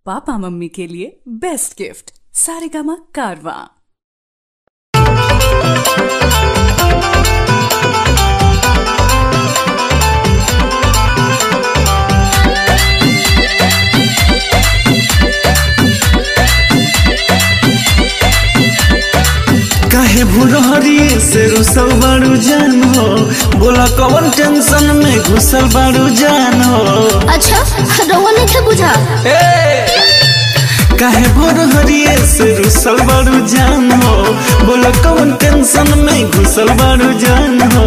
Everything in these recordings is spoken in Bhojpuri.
पापा मम्मी के लिए बेस्ट गिफ्ट सारेगामा कारवा काहे भुरहरी से रुसल बारू जान हो बोला कौन टेंशन में घुसल बारू जान हो अच्छा रउआ नहीं बुझा काहे भुरहरी से रुसल बारू जान हो बोला कौन टेंशन में घुसल बारू जान हो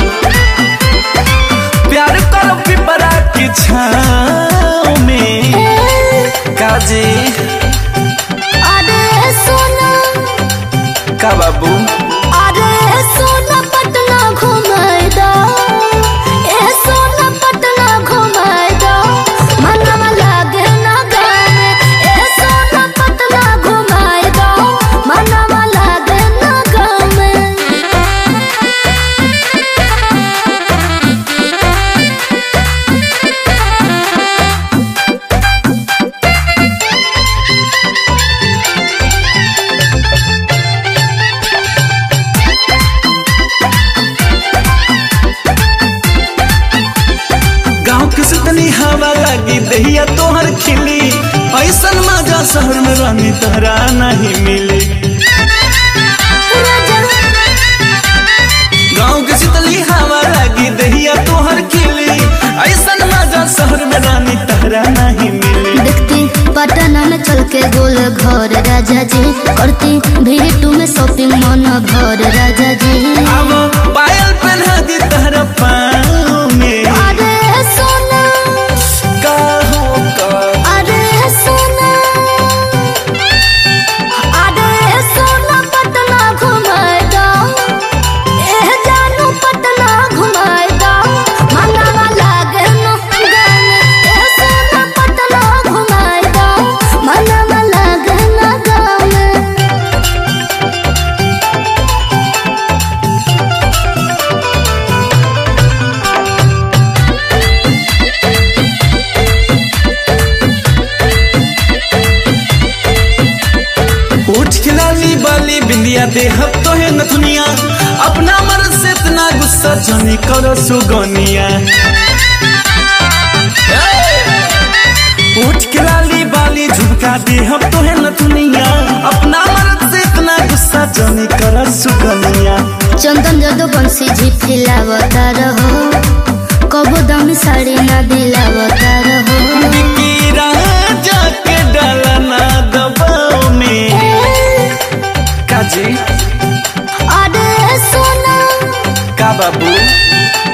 प्यार करो पिपरा की छाँव में काजी अरे सोना का बाबू अरे सोना पटना घुमाए दो ए सोना पटना घुमाए दो मनवा लागे ना गाने ए सोना पटना घुमाए दो मनवा लागे ना गाने गाँव के सुतनी हवा लगी दहिया तोहर खिली ऐसन मजा शहर में रहनी तहरा नहीं मिली गाँव के सुतली हवा लगी दहिया तोहर खिली ऐसन मजा शहर में रहनी तहरा नहीं मिली देखती पटना में चल के गोल घर राजा जी करती भीटू में शॉपिंग मन भर राजा जी अब पायल पहना दी तहरा पाँव में अरे सोना का हो का अरे सोना अरे सोना पटना घुमाए दो ए जानू पटना घुमाए दो मनवा लागे न गाने ए सोना पटना घुमाए दो मनवा लागे न गाने उठ खिलाली बाली बिंदिया दे हब तो है नथुनिया अपना मर्द से इतना गुस्सा जानी करो सुगनिया उठ खिलाली बाली झुमका दे हब तो है नथुनिया अपना मर्द से इतना गुस्सा जानी करो सुगनिया चंदन जदो बंसी झिठिलावता रहो कबो दामी साड़ी ना दिलावता रहो बिकी राजा के डाला ना दबाव में काजी अरे सोना का बाबू